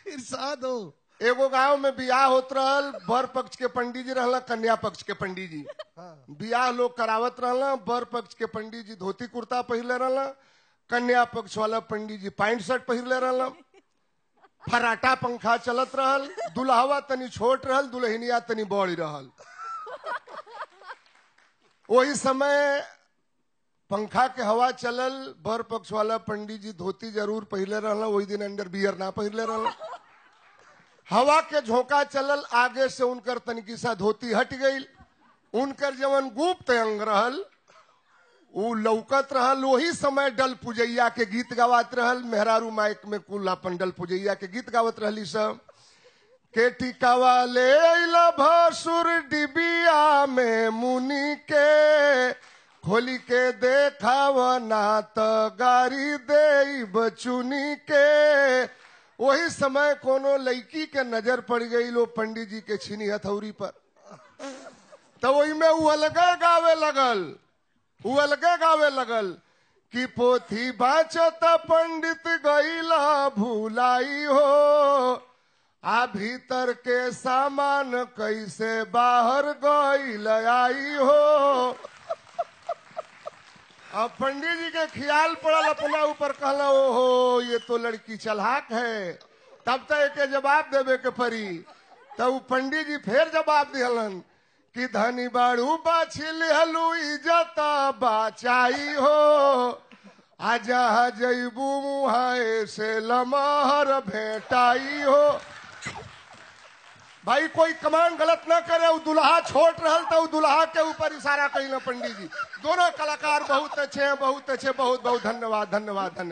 इरशाद हो एगो गांव में बियाह होत रहल बर पक्ष के पंडित जी रहला कन्या पक्ष के पंडित जी बियाह लोग करावत रहला बर पक्ष के पंडित जी धोती कुर्ता पहिरले रहला कन्या पक्ष वाला पंडित जी पैंट शर्ट पहिरले रहला फराटा पंखा चलत रहल दुल्हवा तनी छोट रहल दुल्हनिया तनी बड़ी रहल वही समय पंखा के हवा चलल बर पक्ष वाला पंडित जी धोती जरूर पहिरले रहला वही दिन अंडर बियर ना पहिरले रहला हवा के झोंका चलल आगे से उनकर तनिकी सा धोती हट गई उनकर जवन गुप्त अंग रहल उ लौकत रहल वही समय डल पुजैया के गीत गावत रहल मेहरारू माइक में कुल अपन डल पुजैया के गीत गावत रहली सब के टिकावा ले अइला भसुर डिबिया में मुनि के खोली के देखाव ना त गारी दे बचुनी के वही समय कोनो लड़की के नजर पड़ गई लो पंडित जी के छीनी हथौरी पर तो वही में उ अलगे गावे लगल उ अलगे गावे लगल कि पोथी बाचत पंडित गईला भूलाई हो आ भीतर के सामान कैसे बाहर गईल आई हो अब पंडित जी के ख्याल पड़ल अपना ऊपर कहला ओहो ये तो लड़की चलाक है तब तक के जवाब देवे के पड़ी तब उ पंडित जी फिर जवाब दिहलन कि धनी बाड़ू बाछिल हलू इज्जत बाचाई हो आजा जैबू मुहाए से लमहर भेटाई हो भाई कोई कमान गलत ना करे उ दुल्हा छोट रहल तो उ दुल्हा के ऊपर इशारा कही ना पंडित जी दोनों कलाकार बहुत अच्छे हैं बहुत अच्छे बहुत बहुत धन्यवाद धन्यवाद धन्यवाद